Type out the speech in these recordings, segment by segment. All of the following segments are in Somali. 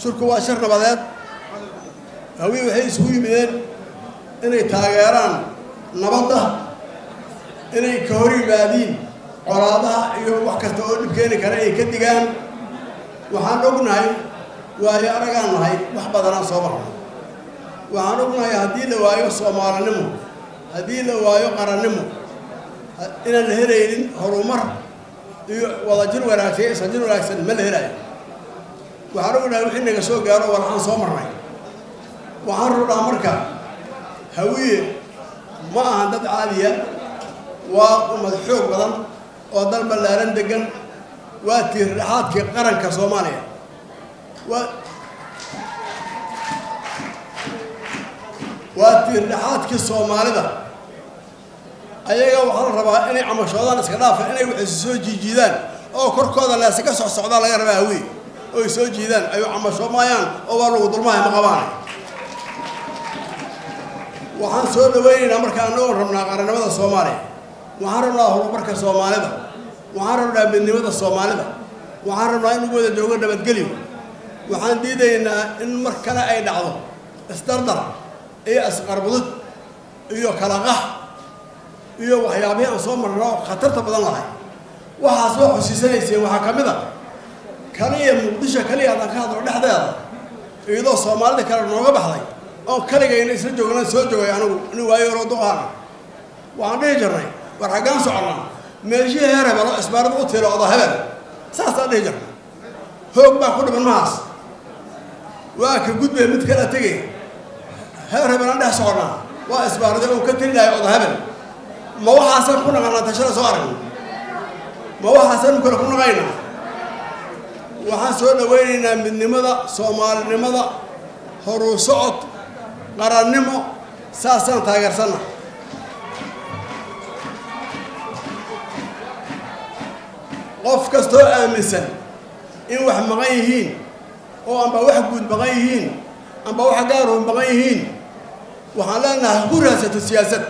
shirku waa shir nabadeed hawiye waxay isugu yimideen inay taageeraan nabadda inay ka hor yimaadiin colaadaha iyo wax kasta oo dhib keeni kara ay ka digaan waxaan ognahay waayo aragaan nahay wax badanaan soo marnay waxaan ognahay haddii la waayo soomaalinimo haddii la waayo qarannimo inaan la helaynin horumar iyo wadajir wanaagsan iyo isajir wanaagsan ma la helayo waxaan ognahay wixii naga soo gaaro walaxaan soo marnay waxaan rabnaa marka hawiye ma ahan dad caadiya waa ummad xoog badan oo dal ballaaran degan waa tiirdhexaadkii qaranka soomaaliya waa waa tiirdhexaadkii soomaalida ayaga waxaa la rabaa inay camashoodaan iska dhaafa inay waxaysu soo jiijiidaan oo korkooda leese ka soc socdaa laga rabaa hawiye oo ay soo jiidaan ayu camashoo maayaan oo waa lagu dulmahay ma qabaanay waxaan soo dhawaynaynaa marka anagoo rabnaa qarannimada soomaaliya waxaan rabnaa horumarka soomaalida waxaan rabnaa midnimada soomaalida waxaan rabnaa in lagu wada joogo nabadgelyo waxaan diidaynaa in mar kale ay dhacdo isdardar iyo isqarbudud iyo kala qax iyo waxyaabihii aan soo marno khatarta badan lahay waxaas waa xusiisanayseen waxaa ka mid a kaliya muqdisho kaliya haddaan ka hadlo dhexdeeda iyadoo soomaalida kale nooga baxday oo kaligayna isla joognan soo joogay anigu nin waayo oroo duqaana waxaan dhihi jirnay war xaggaan soconnaa meeshii heer hebelo isbaarada u tiro oda hebel saasaan dhihi jirnay hoog baa ku dhiman mahaas waa ka gudbay mid kala tegay heer hebelaan dhex soconnaa waa isbaarada uu ka tiri lahay oda hebel ma waxaasaan ku naqanaa tashada soo aragna ma waxaasaan kale ku naqaynaa waxaan soo dhawaynaynaa midnimada soomaalinimada horuu socod qarannimo saasaan taageersanna qof kastoo aaminsan in wax maqan yihiin oo amba wax guud maqan yihiin amba wax gaaroo maqan yihiin waxaan leenahay ha ku raadsato siyaasad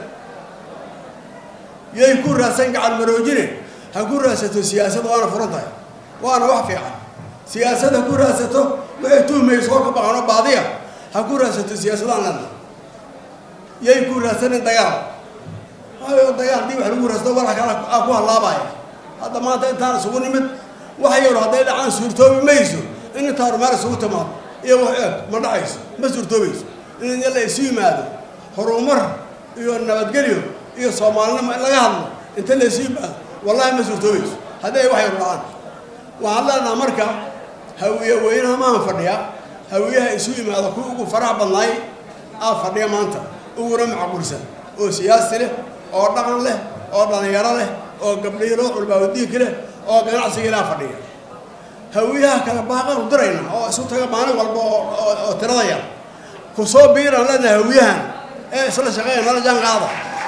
yay ku raadsan gacan maroojine ha ku raadsato siyaasad waana furan tahay waana wax fiican siyaasad ha ku raadsato waxay tuhmayso oo ka baqano baadiya ha ku raadsato siyaasadaan lena yay ku raadsanin dagaal waayo dagaal dii wax lagu raadsato walax kale aa ku hallaabaya hadda maanta intaan isugu nimid wax yaro hadday dhacaan suurtoobi mayso in intaa horumaar isugu timaado iyo wax eeg ma dhacayso ma suurtoobayso in la isu yimaado horumar iyo nabadgelyo iyo soomaalinimo in laga hadlo inta la isu yimaado wallahi ma suurtoobayso hadday wax yaro dhacaan waxaan leenaha marka hawiye weynaha maahan fadhiya hawiyaha isu yimaado kuwa ugu farax badnaay aa fadhiya maanta uguna macquulsan oo siyaasi leh oo dhaqan leh oo dhallinyaro leh oo gabdhihi loo culbaawadiinka leh oo ganacsiga ilaa fadhiya hawiyaha kale baaqaanu dirayna oo isu taga maalin walba oo tirada yar ku soo biiraan leenahay hawiyahan ee isla shaqeeya nala jaan qaada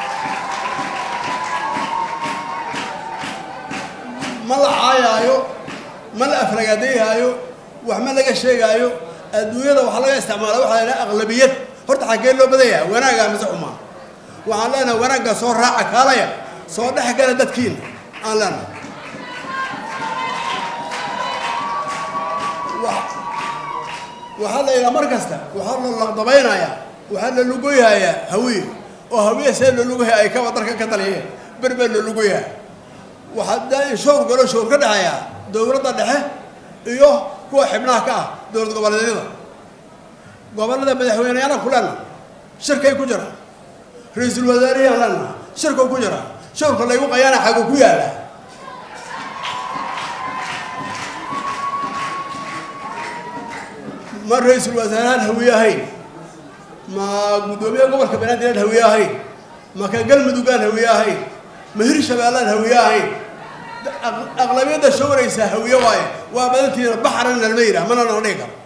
ma la caayaayo ma la aflagaadayhaayo wax ma laga sheegaayo adduunyada waxaa laga isticmaala waxaa la yidhaha aqlabiyad horta xaggee loo badaya wanaagaa mise xumaa waxaan leenahay wanaagga soo raaca kaalaya soo dhex gala dadkiina aan leenahay waxaa la yidhaha mar kasta waxaa la laqdabaynayaa waxaa la lugoyhayaa hawiye oo hawiye see loo lugoyhay ay kaba darka ka taliyeen berbee loo lugoyhaa waxaa daa in showr galo showr ka dhexeeyaa dowladda dhexe iyo kuwa xibnaha ka ah dowlad goboleedyada gobollada madaxweyneyana ku leenaha shirkay ku jiraan ra-iisul wasaarihiyaan leenaha shirkuu ku jiraa showrka laygu qayaana xaguu ku yaalla ma ra-iisul wasaarahaan hawiye ahayn ma guddoomiyaha gobolka banaadir aan hawiye ahayn ma ka galmudugaan hawiye ahayn ma hirshabeellaan hawiye ahayn aqlabiyadda showraysa hawiye waaye waa badantiina baxran nalma yidhah mana nala dhihi karo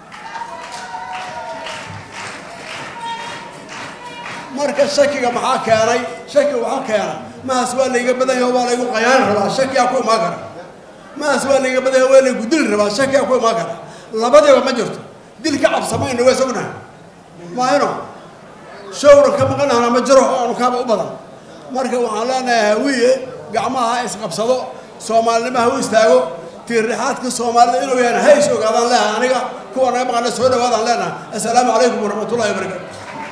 marka shakiga maxaa keenay shaki waxaa keena mahaas waa layga badanya waa laygu qayaani rabaa shakiyaa ku imaan kara mahaas waa layga badanya waa laygu dili rabaa shakiyaa ku imaan kara labadiiba ma jirto dil ka cabsamayna waa sognahay maayno showra ka maqanahna ma jiro oo anukaaba u badan marka waxaan leenahay hawiye gacmaha ha isqabsado soomaalinimo ha u istaago tiirrixaadka soomaalida inuu yahay hays ogaadaan leeha aniga kuwa naga maqana soo dhawaadaan leenaha assalaamu calaykum waraxmatullahi wabarakatu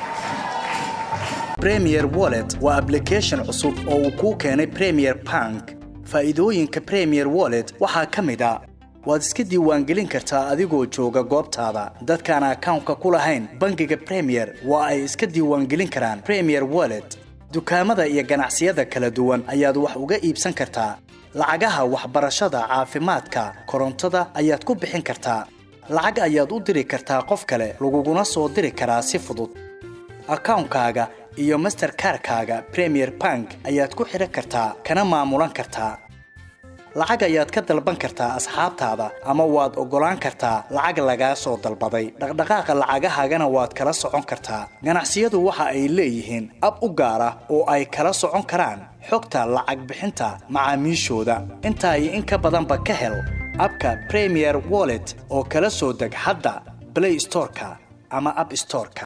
premier wallet waa application cusub oo uu kuu keenay premier bank faa'iidooyinka premier wallet waxaa ka mid a waad iska diiwaangelin kartaa adigoo jooga goobtaada dadkaan akawnka ku lahayn bangiga premier waa ay iska diiwaangelin karaan premier wallet dukaamada iyo ganacsiyada kala duwan ayaad wax uga iibsan kartaa lacagaha waxbarashada caafimaadka korontada ayaad ku bixin kartaa lacag ayaad u diri kartaa qof kale laguguna soo diri karaa si fudud akawnkaaga iyo masterkarkaaga premier bank ayaad ku xidhan kartaa kana maamulan kartaa lacag ayaad ka dalban kartaa asxaabtaada ama waad oggolaan kartaa lacag lagaa soo dalbaday dhaqdhaqaaqa lacagahaagana waad kala socon kartaa ganacsiyadu waxa ay leeyihiin ab u gaar ah oo ay kala socon karaan xogta lacag bixinta macaamiishooda intaa iyo in ka badanba ka hel abka premier wallet oo kala soo deg hadda blay storeka ama ab storeka